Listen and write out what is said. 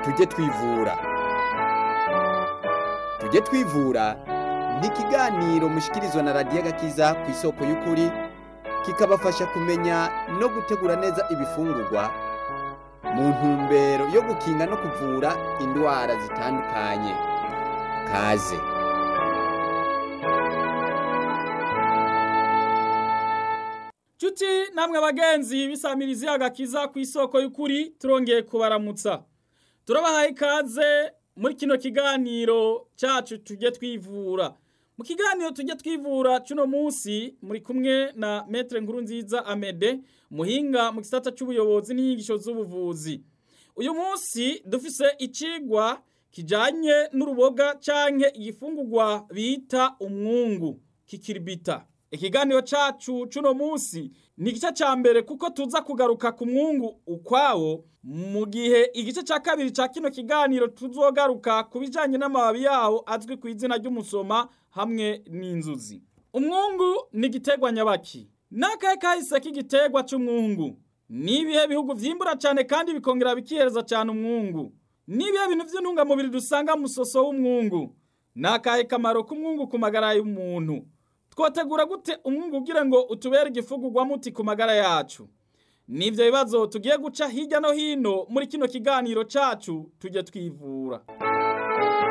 tujye twivura tujye twivura ni ikiganiro mushikirizwa na radiyo agakiza ku isoko y'ukuri kikabafasha kumenya no gutegura neza ibifungurwa mu ntumbero yo gukinga no kuvura indwara zitandukanye kaze Cuti namwe bagenzi bisamirizi agakiza ku isoko y'ukuri turongeye kubaramutsa. Turabahaye ikaze muri kino kiganiro cyacu tujye twivura. Mu kiganiro tujye twivura cuno munsi muri kumwe na Maître Nkurunziza Amede muhinga mu gisata c'ubuyobozi n'inyigisho z'ubuvuzi. Uyu munsi dufise icigwa kijanye n'uruboga canke igifungurwa bita umwungu kikiribita. Ikiganiro cacu cuno munsi ni igice ca mbere kuko tuza kugaruka ku mwungu ukwawo mu gihe igice ca kabiri ca kino kiganiro tuzogaruka ku bijanye n'amababi yawo azwi ku izina ry'umusoma hamwe n'inzuzi. Umwungu ni igiterwa nyabaki. N'akahe kahise k'igiterwa c'umwungu? Ni ibihe bihugu vyimbura cane kandi bikongera bikihereza cane umwungu? Ni ibihe bintu vy'intungamubiri dusanga mu musoso w'umwungu? N'akahe kamaro k'umwungu ku magara y'umuntu? twotegura gute umwungu ugira ngo utubere igifugurwa muti ku magara yacu nivyo bibazo tugiye guca hirya no hino muri kino kiganiro cacu tujye twivura